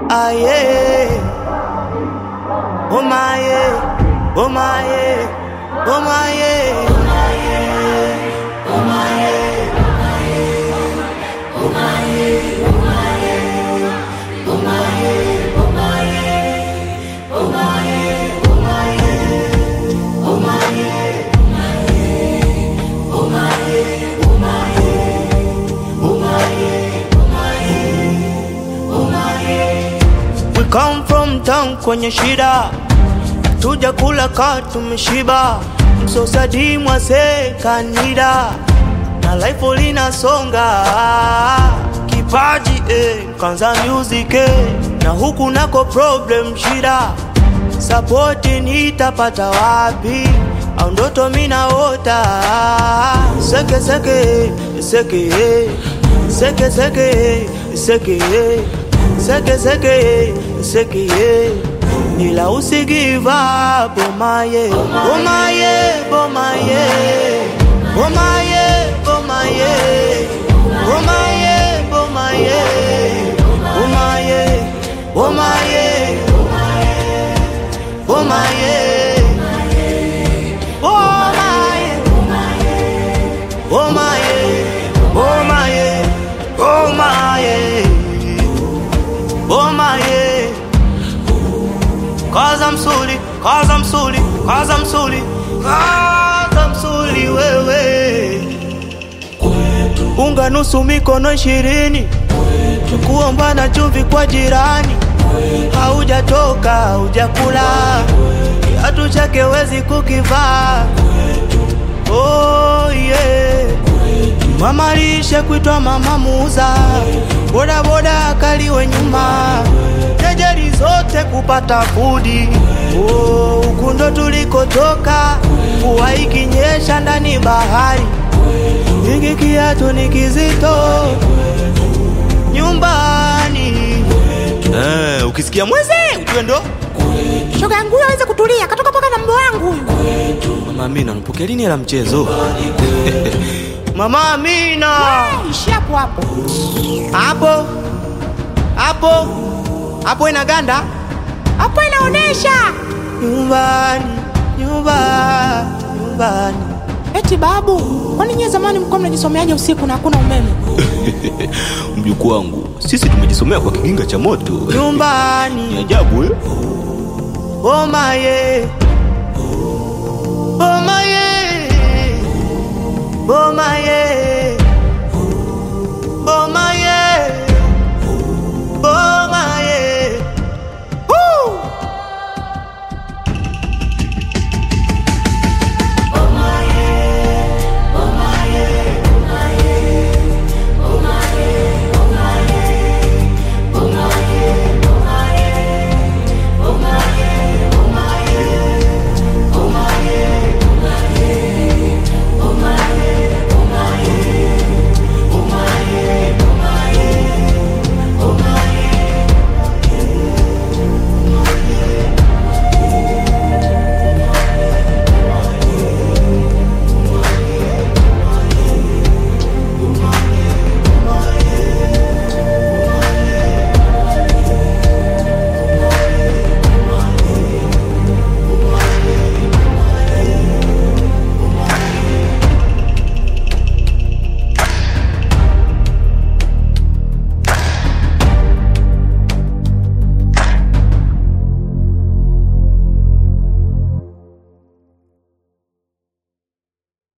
ah yeah. Oh my yeah, oh my yeah, oh my yeah, oh my yeah, oh my yeah. We come from town kwenye shida, tuja kula ka tumeshiba, msosadi mwase kanida na life linasonga kipaji eh, kanza music eh, na huku nako problem shida, sapoti nitapata wapi? au ndoto minaota seke seke seke eh, seke seke eh, seke eh, seke seke seke eh. ila usigive up oh my yeah oh my yeah oh my yeah oh my yeah oh my yeah oh my yeah oh my yeah oh my yeah oh my yeah oh my yeah oh my yeah oh my yeah oh my yeah oh my yeah oh my yeah Cause I'm suli, cause I'm suli, cause I'm suli, cause I'm suli wewe unga nusu mikono ishirini kuomba na chumvi kwa jirani haujatoka haujakula kiatu chake wezi kukivaa oh, yeah. mama lishe kuitwa mama muuza bodaboda akaliwe nyuma jejeri zote kupata fudi oh, huku ndo tulikotoka mvua ikinyesha ndani bahari hiki kiatu ni kizito nyumbani eh, ukisikia mweze ujue ndo shoga yangu huyo aweze kutulia katoka paka na mbo wangu huyu mama amina unapokea lini la mchezo mama amina ishi hapo hapo hapo hapo hapo inaganda hapo inaonesha nyumbani nyumbani nyumbani eti babu kwani nyie zamani mlikuwa mnajisomeaje usiku na hakuna umeme mjukuu wangu sisi tumejisomea kwa kiginga cha moto ni nyumbani ajabu eh? oh my yeah. oh my yeah. oh my yeah.